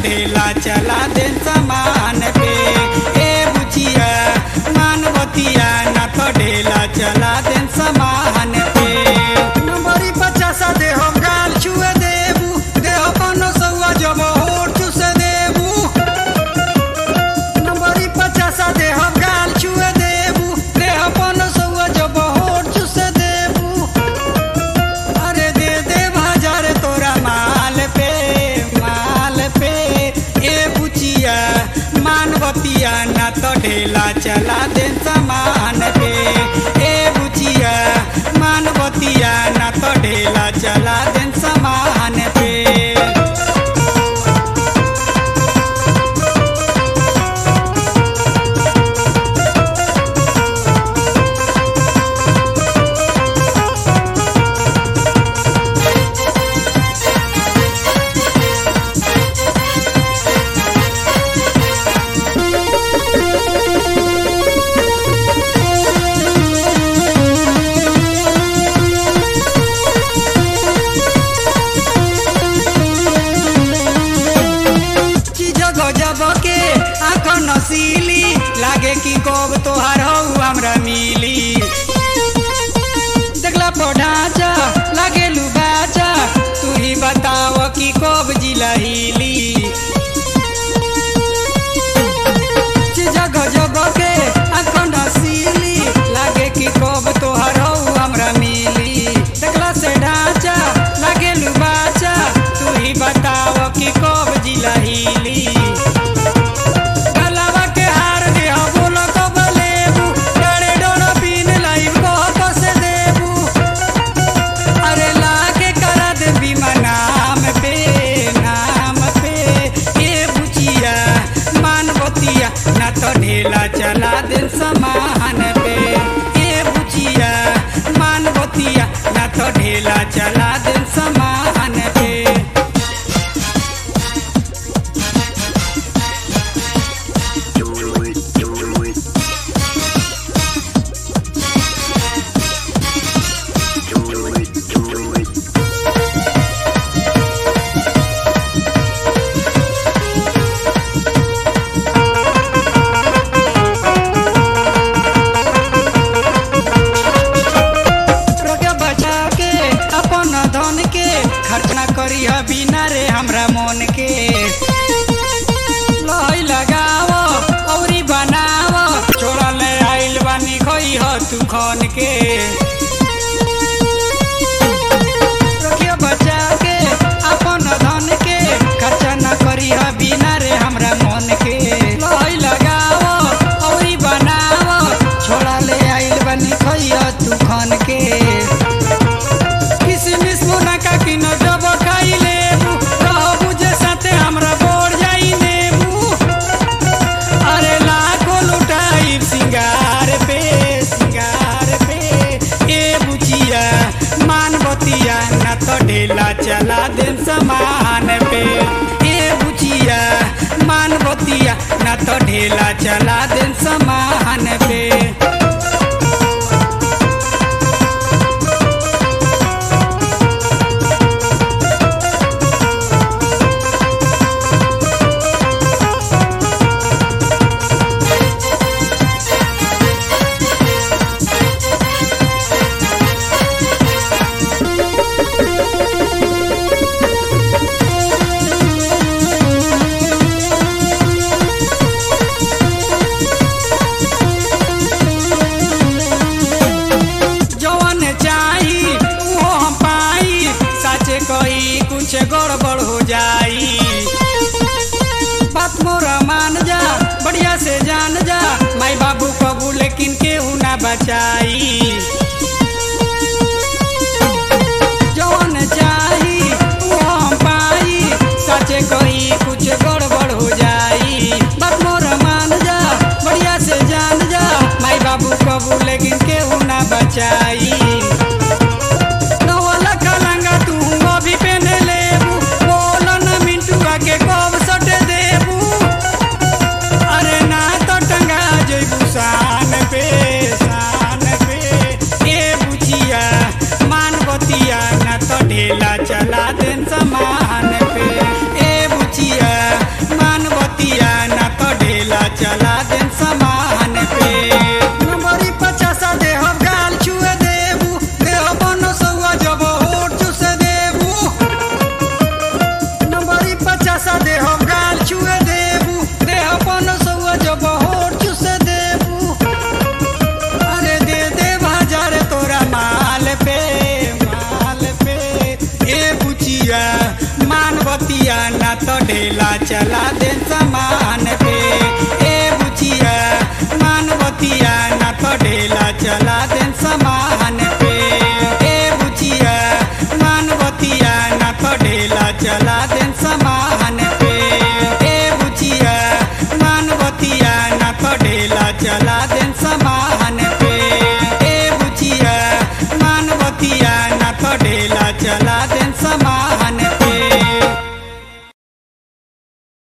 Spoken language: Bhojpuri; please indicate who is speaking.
Speaker 1: ढेला चला दे समान पे ए बुचिया मानवतिया ना तो ढेला चला दे समान पे नंबरी पचासा दे हम गाल छुए देबू दे अपनो सौआ जब होठ चुसे देबू नंबरी पचासा दे हम गाल छुए देबू दे अपनो सौआ जब होठ चुसे देबू अरे दे दे बाजार तोरा माल पे माल पे ए बुचिया मानवतिया ना तो ढेला चला दे समान पे ए बुचिया मानवतिया ना तो ढेला चला दे समान पे चीज गजब के आँख नसीली लागे कि कब तोहार हौ हमरा मिली देखला पढ़ाचा लागे लुबाचा तू ही बताव कि कब जिला हिली चीज गजब के आँख नसीली लागे कि कब तोहार हौ हमरा मिली देखला से ढांचा लागे लुबाचा तू ही बताव कि कब जिला हिली गलवा के हार दे हो बोलो कब लेबू डरे डोरो पीन लाइव को तो से देबू अरे लाके करा दे बीमा नाम पे नाम पे ये बुचिया मानवतिया ना तो ढेला चला दे समान पे ये बुचिया मानवतिया ना तो ढेला चला दे समान पे रोके बचा के अपन धन के खर्च ना करी बिना रे हमरा मन के लई लगाव औरी बनाव छोड़ा ले आइल बानी खई ह तू खन के रोके बचा के अपन धन के खर्च ना करी बिना रे हमरा मन के लई लगाव औरी बनाव छोड़ा ले आइल बानी खई ह तू खन के किसमिस मुनका की न जब खाई लेबू रहबू जे साथे हमरा बोर जाई नेबू अरे लाखो लुटाई सिंगार पे सिंगार पे ए बुचिया मानवतिया न तो ढेला चला दे समान पे ए बुचिया मानवतिया न तो ढेला चला दे समान पे जवन चाही वो हम पाई साचे कही कुछ गड़बड़ हो जाई बात मोरा मान जा बढ़िया से जान जा माई बाबू कबू लेकिन केहू ना बचाई जवन चाही वो हम पाई साचे कही कुछ गड़बड़ हो जाई बात मोरा मान जा बढ़िया से जान जा माई बाबू कबू लेकिन केहू ना बचाई नवला कलंगा तू अभी पहने लेबू बोल न मिंटुआ के कब सटे देबू अरे ना तो टंगा जइबू शान पे शान पे ए बुचिया मानवतिया ना तो ढेला चला दे समान पे ए बुचिया तो ढेला चला दे सामान पे ए बुचिया मानवतिया ना तो ढेला चला दे सामान पे ए बुचिया मानवतिया ना तो ढेला चला दे सामान पे ए बुचिया मानवतिया ना तो ढेला चला दे सामान